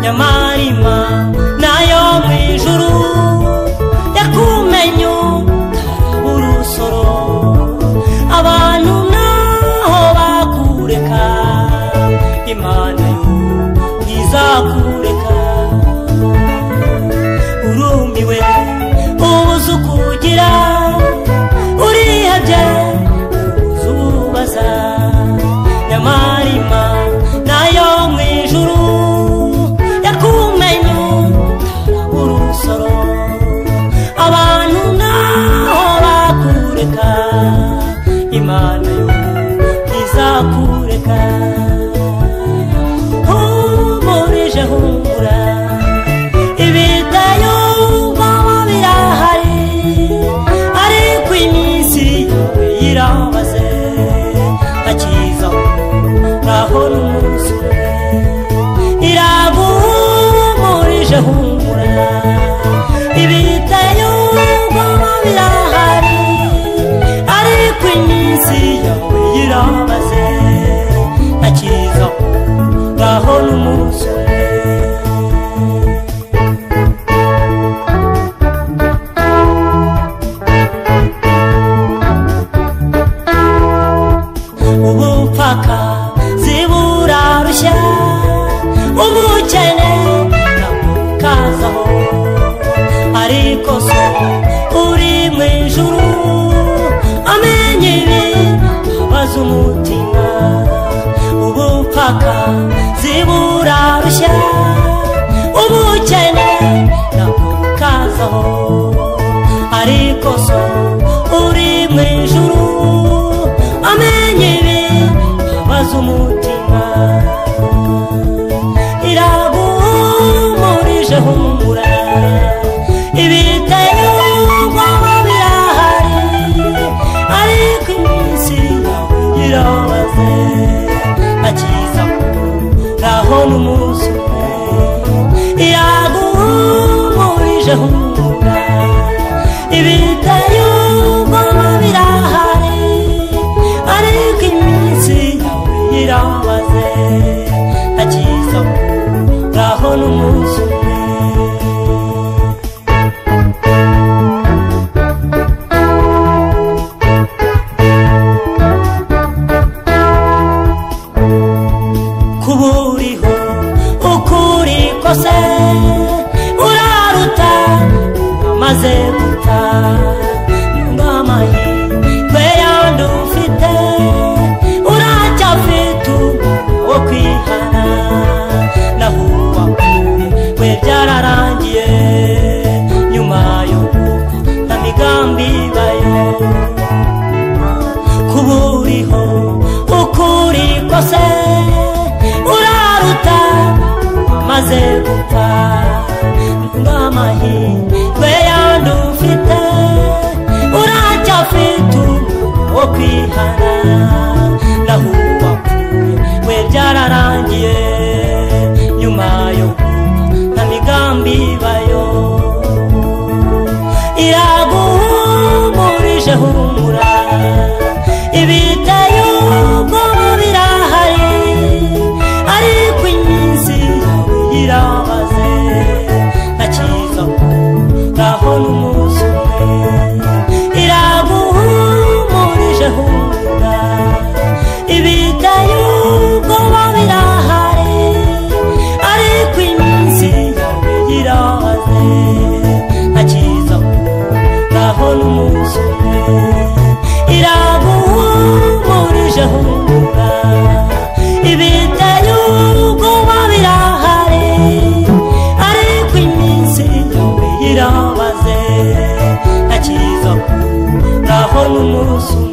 nyamarima nayo mu ijuru yakumenye utaraba urusoro abantu naho bakureka imana yo ntizakureka urumiwe ubuze ukugira urihebye ubuze ubaza nyamarima nayo mu ijuru yakumenye utaraba urusoro abantu naho bakureka imana yo ntizakureka humurije humura ibidayumvamo birahari ariko iminsi yawe yirabaze hakizaho naho n'umunsi umwe iraguhumurije humura ibidayumvamo birahari ariko iminsi yawe yirabaze hakizaho ngaho n'umunsi umwe ubupfaka ziburarushya ubukene nabukazaho ariko so uri mu ijuru amenye ibi abaza umutima ubupfaka ziburarushya ubukene nabukazaho ariko so uri mu ijuru amenye ibi abaza umutima iraguhumurije humura ibitayumvamo birahari ariko iminsi yawe irabaze akiza ngaho n'umunsi umwe iraguhumurije humura ibitayumvamo birahari ariko iminsi yawe irabaze akiza ngaho n'umunsi umwe kuba uriho ukuri kose uraruta umaze guta nimba amahirwe yandi ufite uracyafite umwanya wo kwihana naho uwakuwe byararangiye nyuma yo gupfa na migambi bayo kuba uriho ukuri kose uraruta maze gupfa nimba amahirwe yandi ufite uracyafite umwanya wo kwihana naho uwapfuye we byararangiye nyuma yo kumva nta migambi ibayo iraguhumurije humura ibitayumvamo birahari ariko iminsi yawe irabaze akiza ngaho n'umunsi umwe iraguhumurije humura ibitayumvamo birahari ariko iminsi yawe irabaze akiza ngaho n'umunsi umwe iraguhumurije humura ibiteye ubwoba birahari ariko iminsi yawe irabaze akiza ngaho n'umunsi umwe